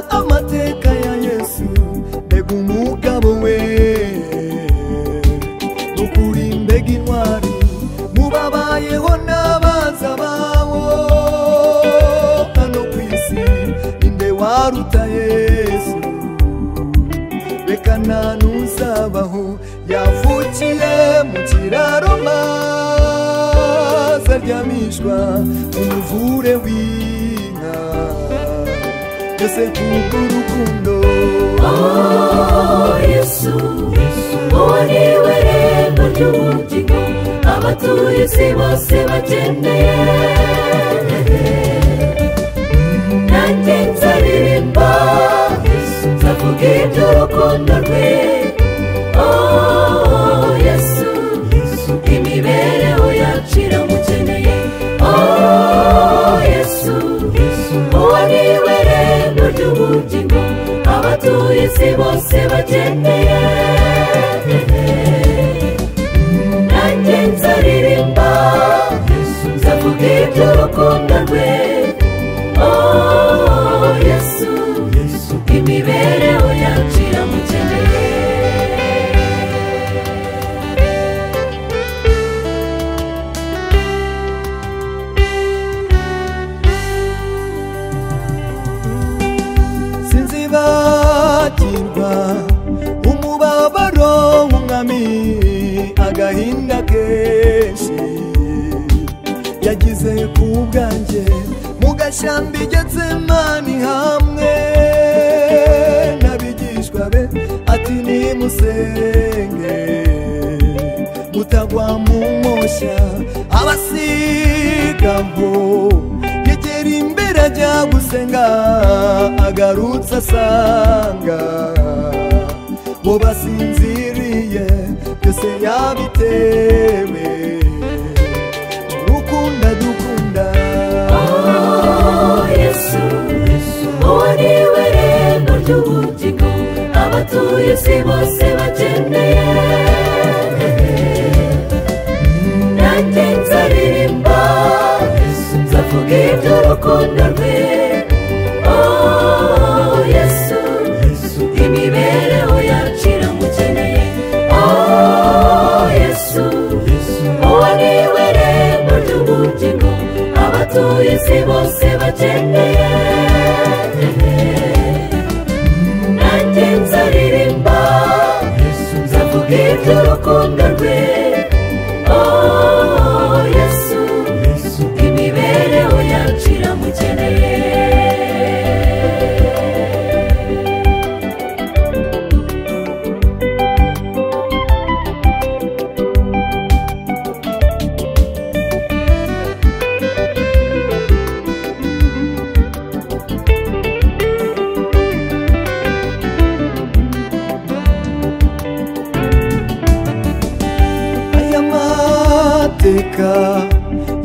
amateka ya yesu mbega umugabo we nukuri mbega intwari mu babayeho n'abaza bawo hano ku isi ninde waruta yesu reka nta n'uzabaho yavukiye mu kiraro maze aryamishwa umuvure w'inka mbese kuko urukundo Oh, Yesu, uwo ni we rembo ry'umutima abatuye isi bose bakeneye nanjye nzaririmba nzavuga iby'urukundo rwe Oh, Yesu, imibereho yacu iramukeneye Oh, Yesu, uwo ni we rembo ry'ubugingo abatuye isi bose bakeneye nanjye nzaririmba nzavuga iby'urukundo rwe Oh, Yesu, imibereho yacu iramukeneye sinzibagirwa umubabaro w'umwami agahinda kenshi yagize ku bwanjye mu gashyamba getsemani hamwe n'abigishwa be ati nimusenge mutagwa mu moshya abasigabo yegera imbere ajya gusenga agarutse asanga bo basinziriye byose yabitewe urukundo dukunda Oh, Yesu, uwo ni we rembo ry'ubugingo abatuye isi bose bakeneye nanjye nzaririmba nzavuga iby'urukundo rwe Oh, Yesu, imibereho yacu iramukeneye Oh, Yesu, uwo ni we rembo ry'ubugingo abatuye isi bose bakeneye nanjye nzaririmba nzavuga iby'urukundo rwe Oh, Yesu, imibereho yacu iramukeneye aya mateka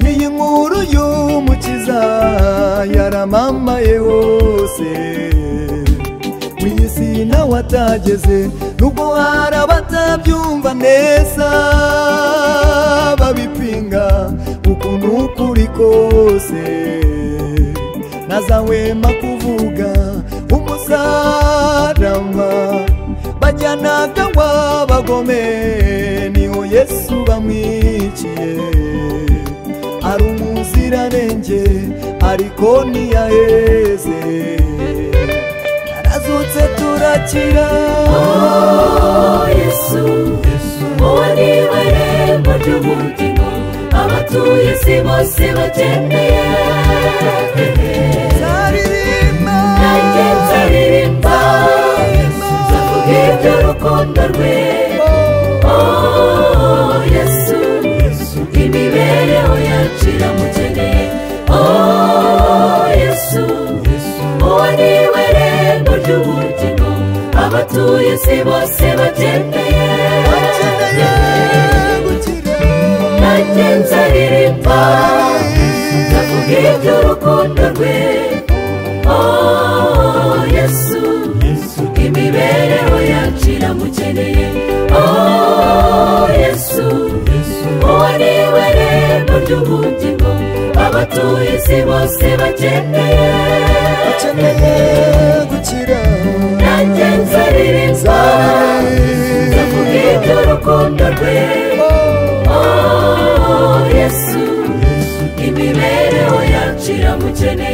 y'iyi nkuru y'umukiza yaramamaye hose mu isi nawe atageze nubwo hari abatabyumva neza babipinga ukuntu kuri kose ntazahwema kuvuga umusaraba bajyanaga w'abagome niho yesu bamwiciye ari umuziranenge ariko ntiyaheze yarazutse turakira Oh, Yesu, uwo ni we rembo ry'umutima abatuye isi bose bakeneye Nzaririmba, nanjye nzaririmba nzavuga iby'urukundo rwe Oh, Yesu, imibereho yacu iramukeneye Oh, Yesu, uwo ni we rembo ry'ubugingo abatuye isi bose bakeneye akeneye gukira nanjye nzaririmba ndavuga iby'urukundo rwe Oh, Yesu, imibereho yacu iramukeneye Oh, Yesu, uwo ni we rembo ry'ubugingo abatuye isi bose bakeneye akeneye gukira gukira nanjye nzaririmba nzavuga iby'urukundo rwe oh yesu imibereho yacu iramukene